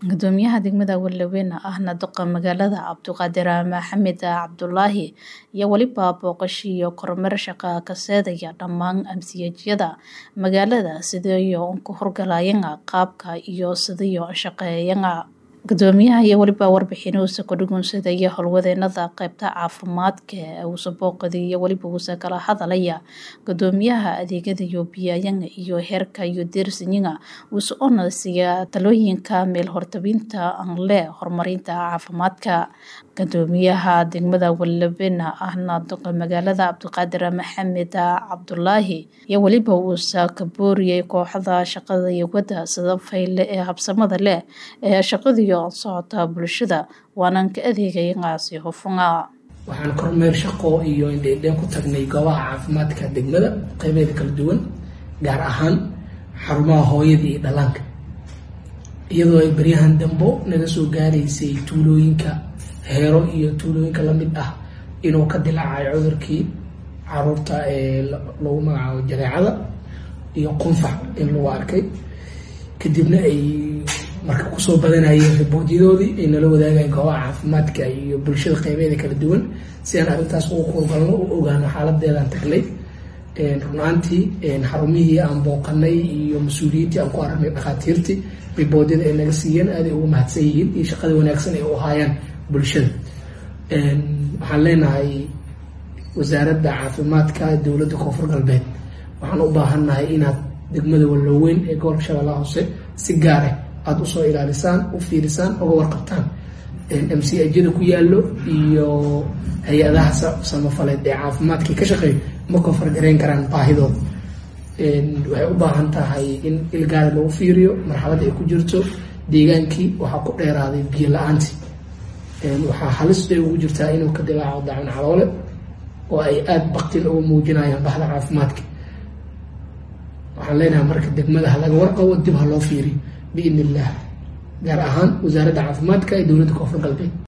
Gudoomiyaha degmada Walaweyn ahna duqa magaalada Cabdiqaadir Maxamed Cabdulaahi iyo waliba booqasho iyo kormeer shaqo ka seedaya dhammaan amsiyadyada magaalada sidii ay ku horgalayaan qaabka iyo sidii ay shaqeeyaan gudoomiyaha iyo waliba warbixinoosa ku dhugunsadaya howlwadeenada qaybta caafimaadka uusa booqday iyo waliba uusa kala hadalaya gudoomiyaha adeegyada iyo biyaayanga iyo heerka iyo deersinyiga uusa onasiya talooyinka meel hortabinta aan leh horumarinta caafimaadka gudoomiyaha degmada Walaweyn ahna duqa magaalada Cabdiqaadir Maxamed Cabdulaahi iyo waliba uusa ka booriyay kooxda shaqada iyo wada sida fayle ee habsamada leh ee shaqada socota bulshada waanan ka adeegayagaasi hufuna waxaan kormeer shaqo iyo indheindheen ku tagnay goobaha caafimaadka degmada qeybeeda kala duwan gaar ahaan xarumaha hooyada iyo dhallaanka iyadoo ay baryahan dambo naga soo gaaraysay tuulooyinka heero iyo tuulooyinka lamid ah inuu ka dilaacay cudurkii caruurta ee lagu magacaabo jareecada iyo qunfac in lagu arkay kadibna ay marka kusoo badanayeen riboodyadoodii ay nala wadaagayen goobaha caafimaadka iyo bulshada qeybeeda kala duwan si aan arrintaas ugu kurgalno u ogaano xaaladeedaan tagnay runaantii xarumihii aan booqanay iyo mas-uuliyiintii aan ku aragnay dhakhaatiirtii riboodyada ay naga siiyeen aaday ugu mahadsan yihiin iyo shaqada wanaagsan ay u haayaan bulshada waxaan leenahay wasaaradda caafimaadka dowladda koonfur galbeed waxaan u baahannahay inaad degmada walaweyn ee gobolka shabeellaha hoose si gaar ah aada usoo ilaalisaan u fiirisaan oga warqabtaan m c ajada ku yaallo iyo hay-adaha samafaleed ee caafimaadkii ka shaqeeyo ma koonfargareyn karaan baahidooda waxay u baahan tahay in ilgaada lagu fiiriyo marxaladda ay ku jirto deegaankii waxaa ku dheeraaday biyo la-aantii waxaa halista ugu jirtaa inuu ka dilaaco dacun caloole oo ay aada baktin uga muujinayaan bahda caafimaadka waxaan leenahay marka degmada ha laga warqabo dib ha loo fiiriyo biidn illah gaar ahaan wasaaradda caafimaadka ee dowladda koonfur galbeed